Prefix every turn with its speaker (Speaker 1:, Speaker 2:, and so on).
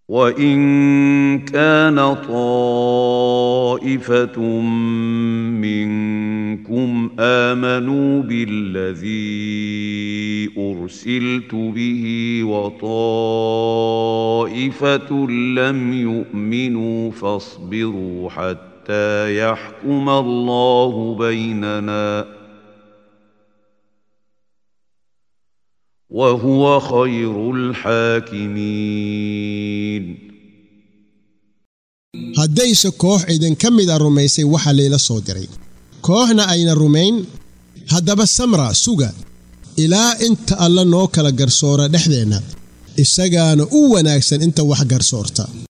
Speaker 1: وان كان طائفه منكم امنوا بالذي ارسلت به وطائفه لم يؤمنوا فاصبروا حتى يحكم الله بيننا وهو خير الحاكمين
Speaker 2: haddayse koox idinka mid a rumaysay waxa layla soo diray kooxna ayna rumayn haddaba samra suga ilaa inta alla noo kala garsoora dhexdeenna isagaana u wanaagsan inta wax garsoorta